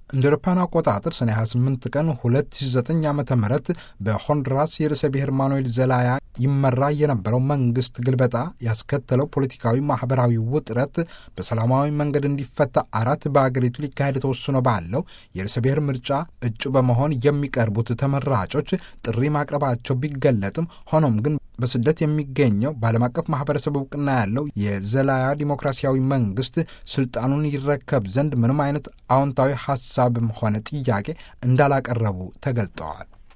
እንደ አውሮፓውያን አቆጣጠር ሰኔ 28 ቀን 2009 ዓ ም በሆንዱራስ የርዕሰ ብሔር ማኑኤል ዘላያ ይመራ የነበረው መንግስት ግልበጣ ያስከተለው ፖለቲካዊ፣ ማህበራዊ ውጥረት በሰላማዊ መንገድ እንዲፈታ አራት በአገሪቱ ሊካሄድ ተወስኖ ባለው የርዕሰ ብሔር ምርጫ እጩ በመሆን የሚቀርቡት ተመራጮች ጥሪ ማቅረባቸው ቢገለጥም ሆኖም ግን በስደት የሚገኘው በዓለም አቀፍ ማህበረሰብ እውቅና ያለው የዘላያ ዲሞክራሲያዊ መንግስት ስልጣኑን ይረከብ ዘንድ ምንም አይነት አዎንታዊ ሀሳብም ሆነ ጥያቄ እንዳላቀረቡ ተገልጠዋል።